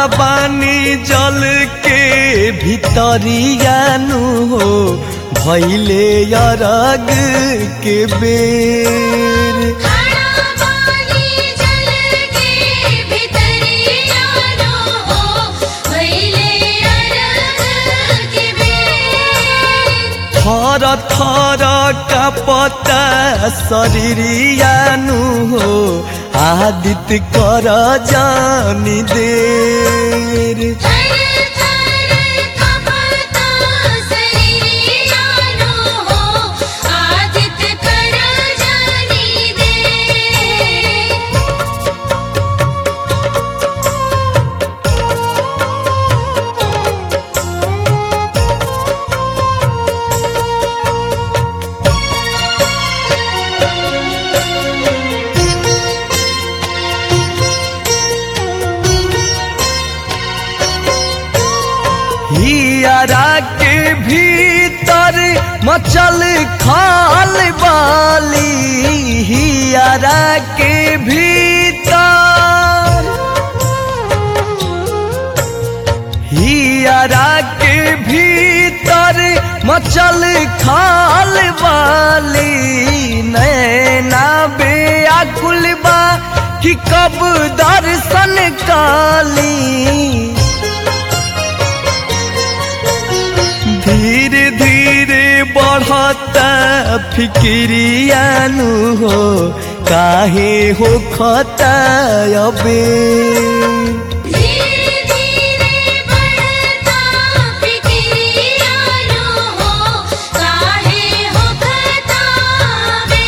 खड़ा बानी जल के भितरियानु हो भैले अरग के बेर खड़ा पानी जल के भितरिया नो हो भइले अरग के बेर थर थर कपता शरीरियानु हो आदित्य कर जानी देर थर थर कपता शरीरिया नो हो आदित्य कर जानी दे हियारा के भीतर मचल खाल बाली हियारा के भीतर हियारा के भीतर मचल खाल वाली नैना बेअकुल बा कि कब दर्शन काली धीरे धीरे बढ़ता फिक्रियानु हो काहे हो खता अबे धीरे धीरे बढ़ता फिक्रिया नो हो काहे हो खतावे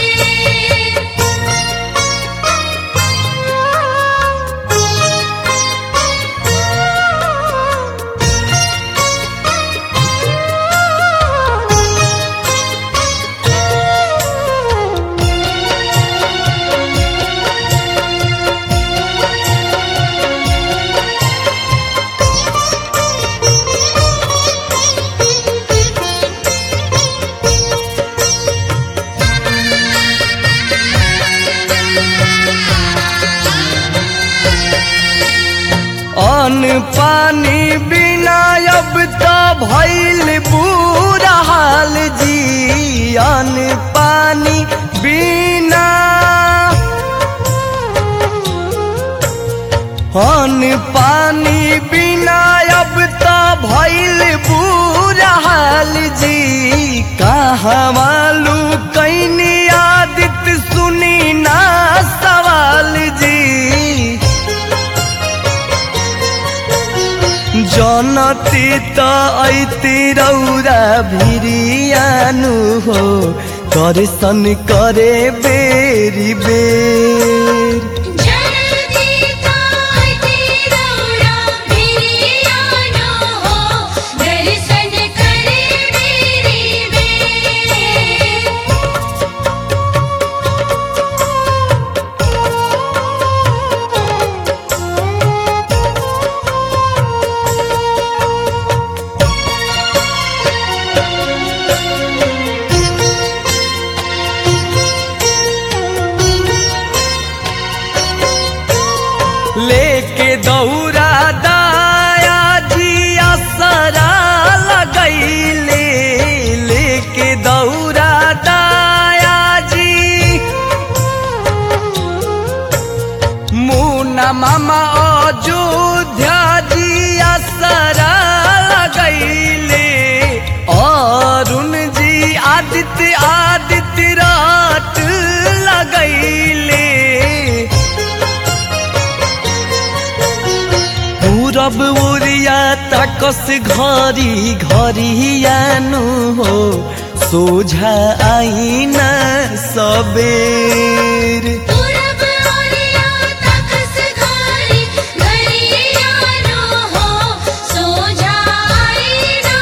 अन्न पानी बिना अब तो भइल बुरा हाल जी अन्न पानी बिना अन्न पानी बिना अब तो भइल बुरा हाल जी कहाँ मालू कैनी आदित सुनी ना सवाल जी जनती त ऐति रौरा भिरियानु हो दर्शन करे बेरी बेर जल्दी काय तेरा भिरिया नो हो दर्शन करे मेरी बेर लेके दौरा दाया जी असरा लगैले लेके दौरा दाया जी मुना मामा अयोध्या जी असरा लगैले अरुण जी आदित्य आदित्य रात लगैले पूरब ओरिया ताकस घरी घरियानु हो सोझा आईना सबेर पूरब ओरिया तखस घरी घरिया नो हो सोझा आईना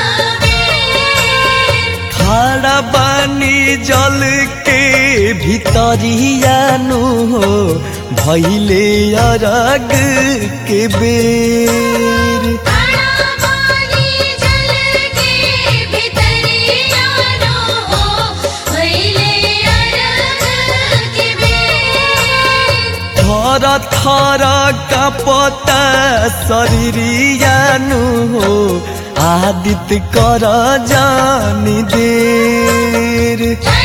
सवेर खड़ा बानी जल के भितरियानु हो भैले अरग के बेर खड़ा पानी जल के भितरिया नो हो भइले अरग के बेर थर थर थर कापता शरीरियानु हो आदित्य कर जानी देर जय